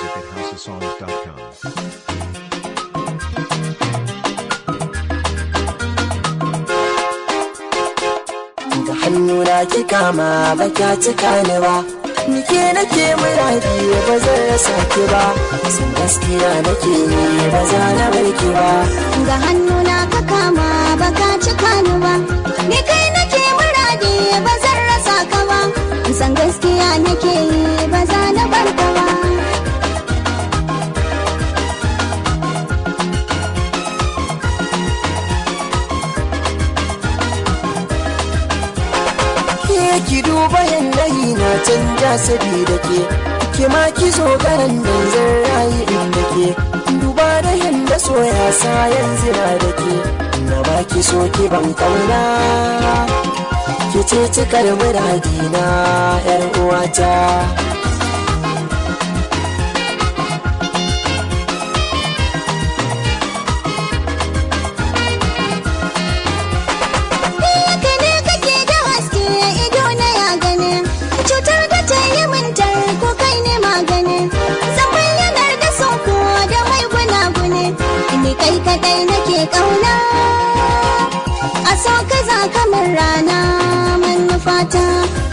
music at houseofsongs.com. da hannuna ki kama ba kya cika ni ba Nike nake muradi ba zan rasa ki ba san gaskiya nake yi ba za na bar ki ba ga hannuna ka kama baka cika ni ba ni kai nake muradi ba zan rasa ka ba san gaskiya nake yi ba za na bar ka ba ke ki duba yanayi na canja sabida ke ki ma ki zo garan da zan rayu inda ke duba da yanda so ya sa yanzu na da ke na ba ki so ki ban kauna ki ce cikar muradina yar uwata Haka ne kake da haske ido na ya gani cutar da ta yi mintar ko kai ne magani zan bayyanar da sauko da mai gunaguni ni kai kadai nake kauna a so ka za kamar rana manufata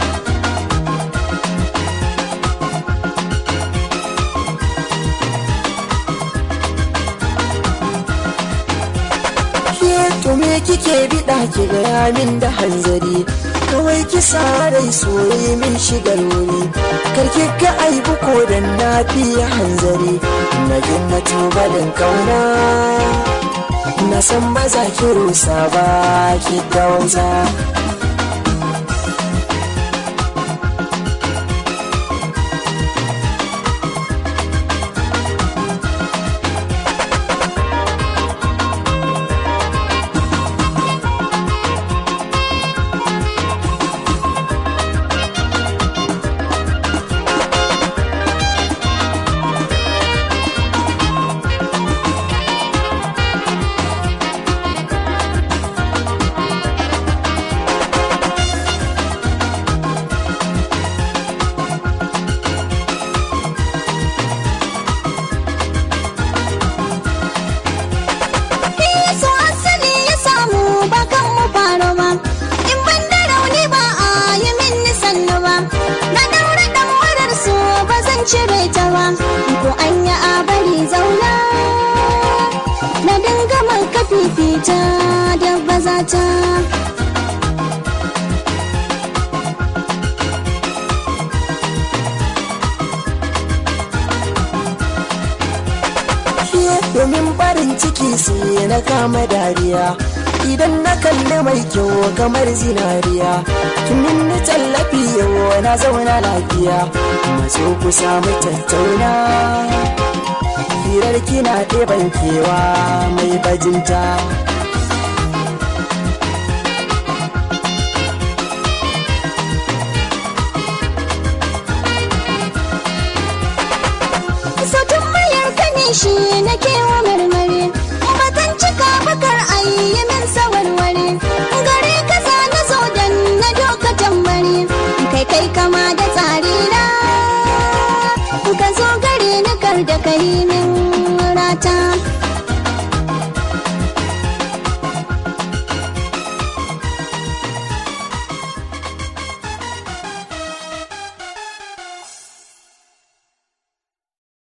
ke to me kike biɗa ki gaya min da hanzari kawai ki sa rai soyi min shigar wuri karki ga aibu ko dan na fiye hanzari na gina tubalin kauna na san ba za ki rusa ba ki gauza so asali ya samu ba kan mu faro ba in ban da rauni ba a yi min nisannu ba na daura dan marar so ba zan cire ta ba ko an yi a bari zauna na dinga man ka fifita da bazata ke domin barin ciki sai na kama dariya idan na kalli mai kyau kamar zinariya tunin na tallafi yau na zauna lafiya maso kusa mu tattauna hirar kina ɗeban kewa mai bajinta Sautin mayar kane shi na kewa marmari Batan cika bakar ayi min sawarware Gare kaza na zo dan na doka tambari Kai kai kama da tsari na Ka zo gare ni kar da kai min rata